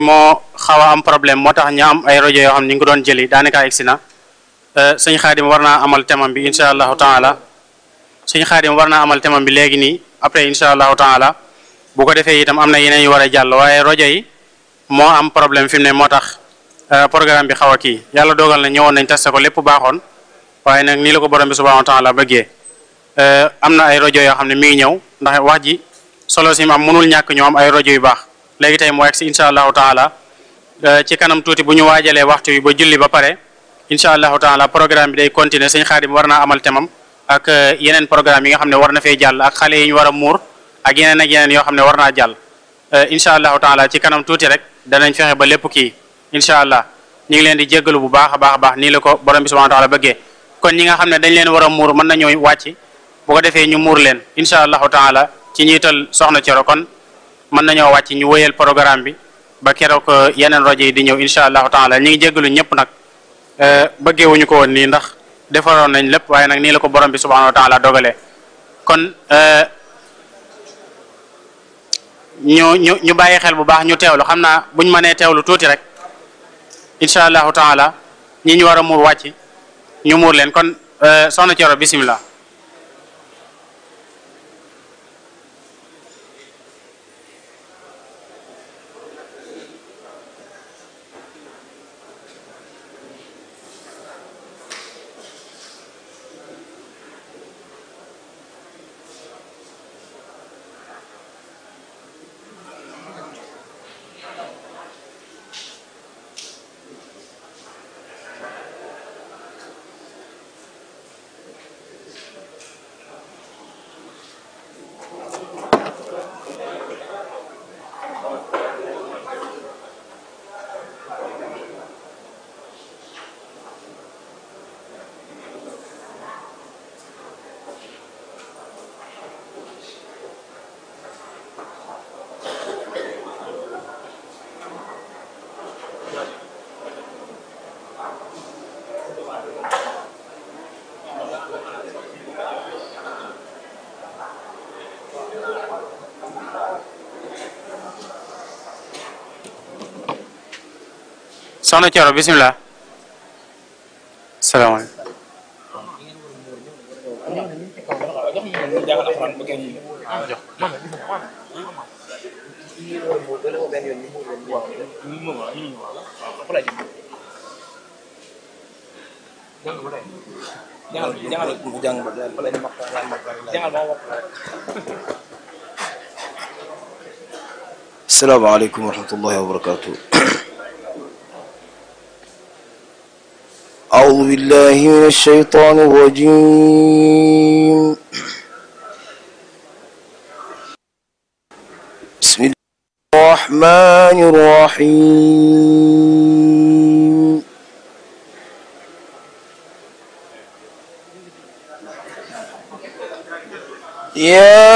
moo xaw a am problème moo tax ñu am ay rajo yoo xam ne ñu ngi ko doon jëli daanaka egsi na sëñ xaadim war naa amal temam bi incha allahu taala sëñ xaadim war naa amal temam bi léegi nii après incha allahu taala bu ko defee itam am na yeneen yu war a jàll waaye rajo yi moo am problème fi mu ne moo tax programme bi xaw a kii yàlla dogal na ñëwoon nañ testé ko lépp baaxoon waaye nag nii la ko borom bi subhanahu wa taala bëggee am na ay rajo yoo xam ne mi ngi ñëw ndax wax ji solo si am mënul ñàkk ñu am ay rajo yu baax léegi tey mu egg si incha allahu taala ci kanam tuuti bu ñu waajalee waxtu wi ba julli ba pare incha allahu taala programme bi day continuer sëñ xaadim war naa amal temam ak yeneen programme yi nga xam ne war na fee jàll ak xale yi ñu war a muur ak yeneen ak yeneen yoo xam ne war naa jàll incha allahu taala ci kanam tuuti rek danañ fexe ba lépp kii incha allah ñu ngi leen di jéggalu bu baax a baax a baax nii la ko borom bi subhanahu wa taala bëggee kon ñi nga xam ne dañ leen war a muur mën nañoo wàcc bu ko defee ñu muur leen incha allahu taala ci njiital soxna Coro kon mën nañoo wàcc ñu wéyal programme bi ba keroog yeneen rajo yi di ñëw incha allahu taala ñu ngi jéggalu ñëpp nag bëggee wuñu ko woon nii ndax defaroon nañ lépp waaye nag nii la ko borom bi subhanahu wa taala dogalee kon ñu ñu ñu bàyyi xel bu baax ñu teewlu xam naa buñ mënee teewlu tuuti rek incha allahu taala ñi ñu war a muur wàcc ñu muur leen kon soxna Coro bisimilah. soxna Coro bisimilah salaamaaleykum asalaamaaleykum wa rahmatullahi wa barakatuh أعوذ بالله من الشيطان الرجيم بسم الله الرحمن الرحيم يا